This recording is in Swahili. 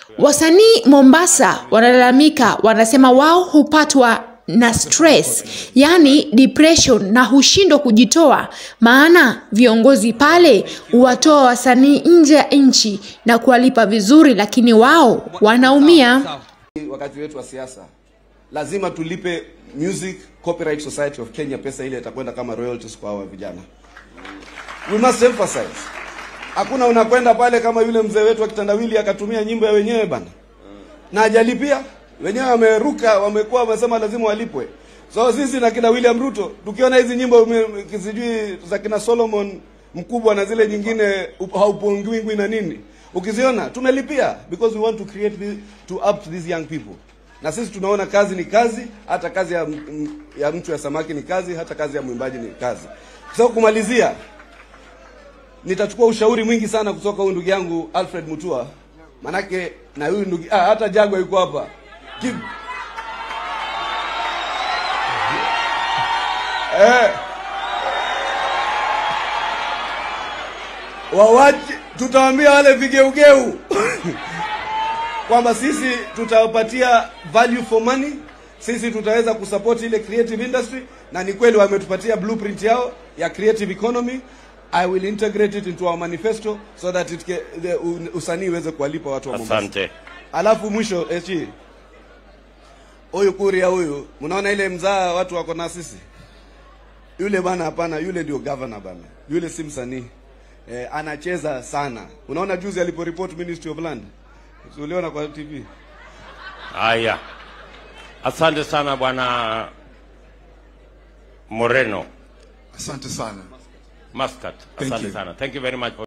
Wasanii Mombasa wanalalamika, wanasema wao hupatwa na stress, yaani depression na hushindwa kujitoa, maana viongozi pale huwatoa wasanii nje ya nchi na kuwalipa vizuri, lakini wao wanaumia. Wakati wetu wa siasa lazima tulipe Music Copyright Society of Kenya pesa ile itakwenda kama royalties kwa hawa vijana. We must emphasize. Hakuna unakwenda pale kama yule mzee wetu wa kitandawili akatumia nyimbo ya wenyewe bana. Na hajalipia. Wenyewe wameruka, wamekuwa wamesema lazima walipwe. So sisi na kina William Ruto tukiona hizi nyimbo ume- sijui za kina Solomon mkubwa na zile nyingine up- haupongwingwi na nini. Ukiziona tumelipia because we want to create this, to up to these young people. Na sisi tunaona kazi ni kazi, hata kazi ya, m- ya mtu ya samaki ni kazi, hata kazi ya mwimbaji ni kazi. So kumalizia, nitachukua ushauri mwingi sana kutoka huyu ndugu yangu Alfred Mutua, manake na huyu ndugu ah, hata Jagwa yuko hapa Ki- eh, wawache, tutawaambia wale vigeugeu kwamba sisi tutawapatia value for money, sisi tutaweza kusupport ile creative industry, na ni kweli wametupatia blueprint yao ya creative economy. I will integrate it into our manifesto so that it can, the, u- usanii uweze kuwalipa watu wa Mombasa. Asante. Alafu mwisho echi huyu kuria huyu, mnaona ile mzaa watu wako na sisi, yule bana, hapana, yule ndio governor bana, yule si msanii eh, anacheza sana. Unaona juzi aliporeport Ministry of Land, Si uliona kwa TV? Haya, asante sana bwana Moreno Asante sana. Muscat, Thank asante you. sana. Thank you very much. for